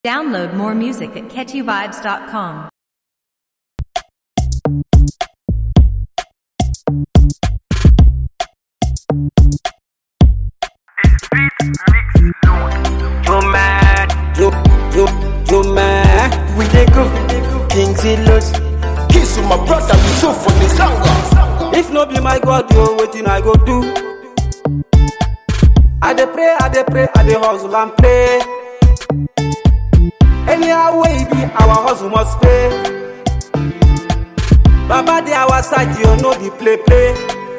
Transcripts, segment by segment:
Download more music at catchyvibes.com. Yo man, Yo, yo, yo, man. we dey go. King Silos. Kiss with my brother, we so for the song. If no be my God, yo, wetin I go do? I dey pray, I dey pray, I dey hustle and pray. Anyhow way e be, our hustle must pay. Baba dey our side, yo, no be play play.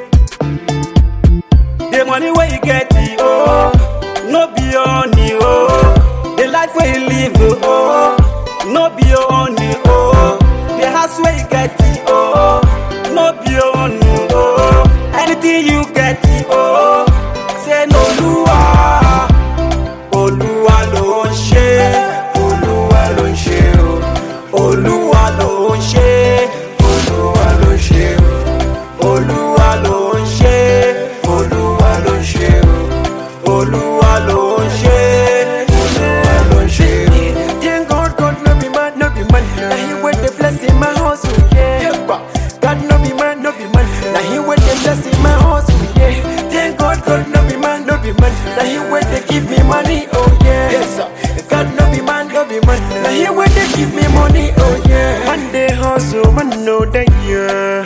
The money wey you get, oh, no be your honey, oh. The life wey you live, oh, no be your honey, oh. The house wey you get, oh, no be your honey, oh. Anything you get, oh, say no Olúwa, Olúwa ló ń ṣe, Olúwa ló ń ṣe, o. Olúwa ló ń ṣe, Olúwa ló ń ṣe, o. Olúwa ló ń ṣe, Olúwa ló ń ṣe, o. Olúwa ló ń ṣe, Olúwa ló ń ṣe, o. Thank God, God no be man, no be man. Now he with the blessing my hustle, yeah. God no be man, no be man. Now he with the blessing my hustle, yeah. Thank God, God no be man, no be man. Now he with the give me money, oh yeah. Yes, sir. God no be man, no be man. Now he with the give me money, oh yeah. Man they hustle, man know that yeah.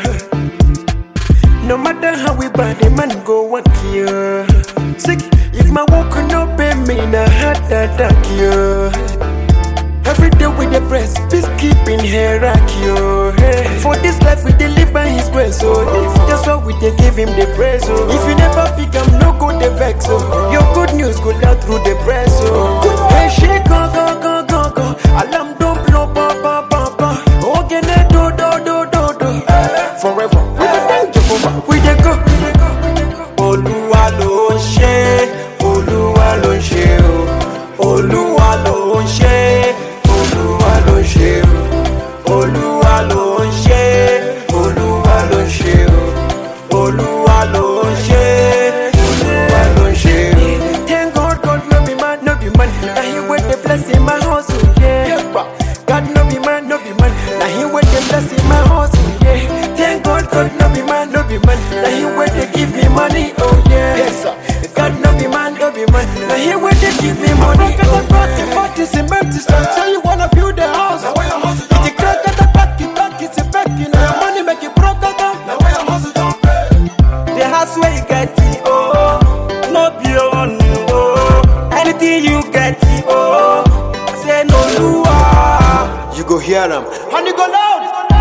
No matter how we body, man go work here. Sick, if my work no pay me, na heart attack yeah. Every day with the press, peacekeeping hierarchy. oh, Hey. For this life we dey live by His grace, so that's why we dey give Him the praise. Oh. If you never pick am, no go dey vex. Oh. Your good news go down through the press. Oh. Hey, shake, go, go, go, go, go. Alarm don't blow, ba, ba, ba, ba. Ogene, do, do, do, do, do. Forever, we dey thank Jehovah. We dey go, we dey go, we dey go. Olúwa ló ń ṣe, Olúwa ló ń ṣe o. Olúwa ló ń ṣe, Olúwa ló ń ṣe o. Olúwa ló ń ṣe, Olúwa ló ń ṣe o. Olúwa ló ń ṣe, Olúwa ló ń ṣe o. Thank God, God no be man, no be man. Now he with the blessing my hustle, yeah. God no be man, no be man. Now he with the blessing my hustle, yeah. Thank God, God no be man, no be man. Now he with the give me money, oh yeah. Yes, sir. God no be man, no be man. Now he with the give me money, oh yeah. Party, cement, say you wanna build a house. Now where your hustle It's a crack at the back, it back, it's a back, you know your money make it broke down. Now where your hustle don pay? The house where you get it, oh, no be your own, oh. Anything you get it, oh, say no Olúwa. You go hear them, and you go loud.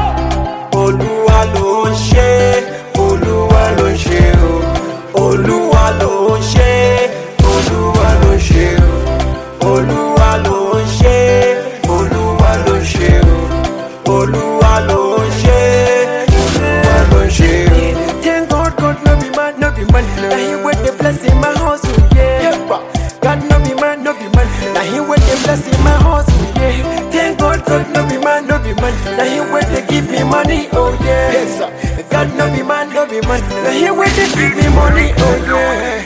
Olúwa ló ń ṣe, Olúwa ló ń ṣe o. Olúwa ló ń ṣe, Olúwa ló ń ṣe o. Olúwa ló ń ṣe, Olúwa ló ń ṣe o. Olúwa ló ń ṣe, Olúwa ló ń ṣe o. Thank God, God no be man, no be man. Now he with the blessing my hustle, yeah. God no be man, no be man. Now he with the blessing my hustle, yeah. Thank God, God no be man, no be man. Now he with the give me money, oh yeah. Yes, sir. God no be man, no be man. Now he with the give me money, oh yeah.